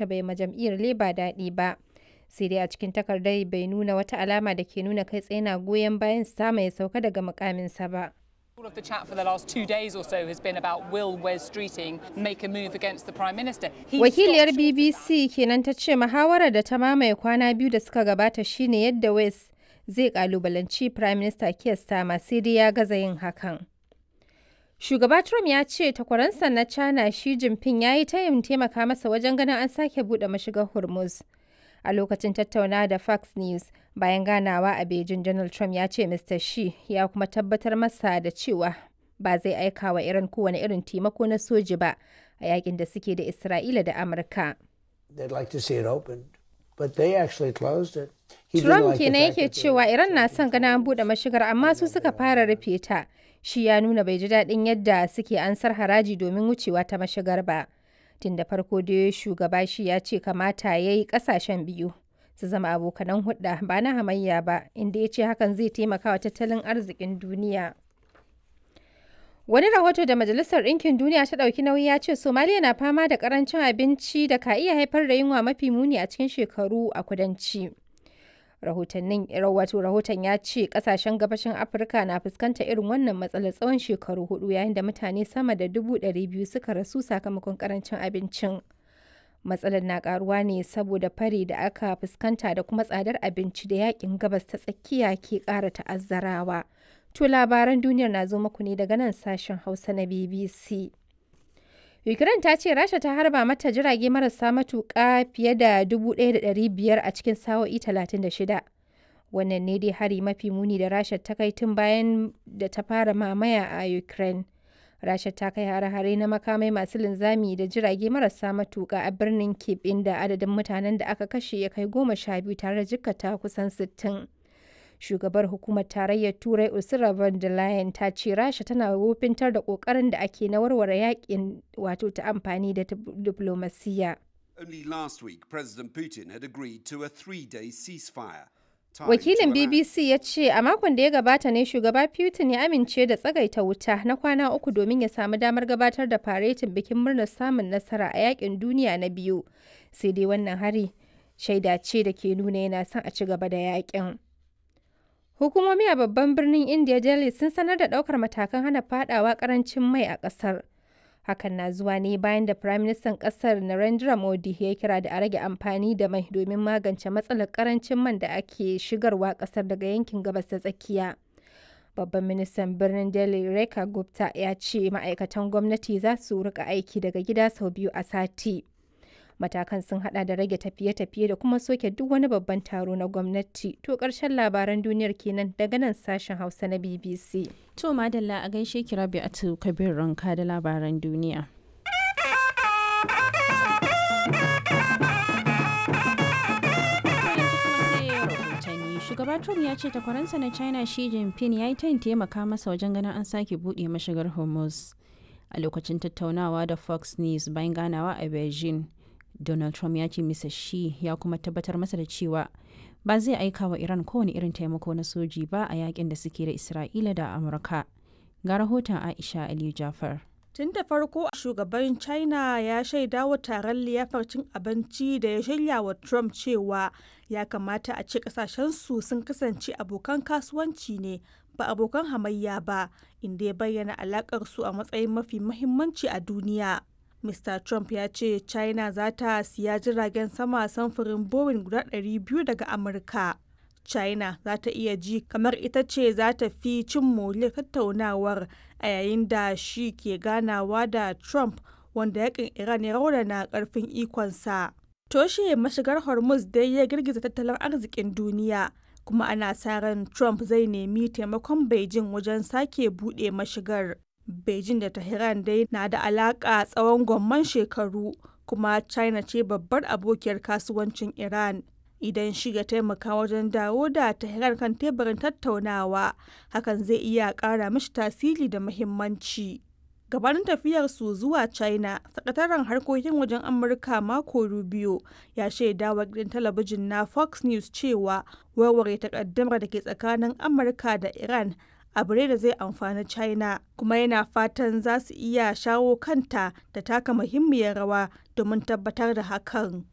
ta bai ma jam'iyyar Labour daɗi ba. Sai dai a cikin takardar bai nuna wata alama da ke nuna kai tsaye na goyon bayan sama ya sauka daga mukaminsa ba. All of the chat for the last two days or so has been about will Wes Streeting make a move against the Prime Minister. He Wakiliyar stopped- BBC kenan ta ce muhawarar da ta mamaye kwana biyu da suka gabata shine yadda West zai kalubalanci Prime Minister Keir Starmer sai dai ya gaza yin hakan. Shugaba Trump ya ce takwaransa na China Xi Jinping ya yi tayin taimaka masa wajen ganin an sake buɗe mashigar Hormuz. A lokacin tattaunawa da Fox News bayan ganawa a Beijing, Donald Trump ya ce Mr. Xi ya kuma tabbatar masa da cewa ba zai aika wa Iran kowane irin taimako na soji ba a yakin da suke da Isra'ila da Amurka. They'd like to see it opened, but they actually closed it. He didn't Trump like the kenan fact yake that they- cewa Iran na son gana an buɗe mashigar amma su suka fara rufe ta. Shi ya nuna bai ji daɗin yadda suke ansar haraji domin wucewa ta mashigar ba. Tun da farko dai shugaba shi ya ce kamata ya yi ƙasashen biyu su zama abokanan hudda ba na hamayya ba inda ya ce hakan zai taimaka wa tattalin arzikin duniya. Wani rahoto da Majalisar Ɗinkin Duniya ta ɗauki nauyi ya ce Somaliya na fama da ƙarancin abinci da ka iya haifar da yunwa mafi muni a cikin shekaru a kudanci. Rahotannin wato rahoton ya ce ƙasashen gabashin Afirka na fuskanta irin wannan matsalar tsawon shekaru hudu yayin da mutane sama da dubu ɗari biyu suka rasu sakamakon ƙarancin abincin. Matsalar na ƙaruwa ne saboda fari da aka fuskanta da kuma tsadar abinci da yakin gabas ta tsakiya ke ƙara ta'azzarawa. To labaran duniyar na zo muku ne daga nan sashen Hausa na BBC. Ukraine ta ce Rasha ta harba mata jirage marasa matuƙa fiye da 1,500 a cikin sa'o'i 36. Wannan ne dai hari mafi muni da Rasha ta kai tun bayan da ta fara mamaya a Ukraine. Rasha ta kai hare-hare na makamai masu linzami da jirage marasa matuƙa a birnin Kyiv inda adadin mutanen da aka kashe ya kai goma sha biyu tare da jikkata kusan sittin. shugabar hukumar tarayyar turai ursula von der leyen ta ce rasha tana wofintar da kokarin da ake na warware yakin wato ta amfani da diplomasiya Only last week, President Putin had agreed to a three day ceasefire. tied wakilin to Iran. bbc ya ce a makon da ya gabata ne shugaba putin ya amince da tsagaita wuta na kwana uku domin ya samu damar gabatar da faretin bikin murnar samun nasara a yakin duniya na biyu sai dai wannan hari shaida ce da ke nuna yana son a ci gaba da yakin Hukumomi a babban birnin India Delhi sun sanar da ɗaukar matakan hana fadawa karancin mai a ƙasar. Hakan na zuwa ne bayan da Firaministan ƙasar Narendra Modi ya kira da a rage amfani da mai domin magance matsalar karancin man da ake shigarwa ƙasar daga yankin gabas ta tsakiya. Babban ministan birnin Delhi Rekha Gupta ya ce ma'aikatan gwamnati za su rika aiki daga gida sau biyu a sati. matakan sun hada da rage tafiye-tafiye da kuma soke duk wani babban taro na gwamnati to karshen labaran duniyar kenan daga nan sashen hausa na bbc To madalla a gaishe ki rabi a kabir ranka da labaran duniya. Yanzu kuma sai rahotanni. Shugaba Trump ya ce takwaransa na China Xi Jinping ya yi tayin taimaka masa wajen ganin an sake buɗe mashigar Hormuz. A lokacin tattaunawa da Fox News bayan ganawa a Beijing, Donald Trump ya ce Mr. Xi ya kuma tabbatar masa da cewa ba zai aika wa Iran kowane irin taimako na soji ba a yakin da suke da Isra'ila da Amurka. Ga rahoton Aisha Aliyu Jafar. Tun da farko shugaban China ya shaida wa taron liyafar cin abinci da ya shirya wa Trump cewa ya kamata a ce kasashensu sun kasance abokan kasuwanci ne ba abokan hamayya ba inda ya bayyana alakar su a matsayin mafi mahimmanci a duniya. Mr. Trump ya ce China za ta siya jiragen sama samfurin Boeing guda 200 daga Amurka. China za ta iya ji kamar ita ce za ta fi cin moriyar tattaunawar a yayin da shi ke ganawa da Trump wanda yakin Iran ya raunana karfin ikonsa. Toshe mashigar Hormuz dai ya girgiza tattalin arzikin duniya kuma ana sa ran Trump zai nemi taimakon Beijing wajen sake buɗe mashigar. Beijing da Tehran dai na da alaƙa tsawon gwamman shekaru kuma China ce babbar abokiyar kasuwancin Iran. Idan shi ya taimaka wajen dawo da Tehran kan teburin tattaunawa, hakan zai iya ƙara mishi tasiri da muhimmanci. Gabanin tafiyarsu zuwa China, sakataren harkokin wajen Amurka Marco Rubio ya shaida wa gidan talabijin na Fox News cewa warware takaddamar da ke tsakanin Amurka da Iran abu ne da zai amfani China kuma yana fatan za su iya shawo kanta da taka muhimmiyar rawa domin tabbatar da hakan.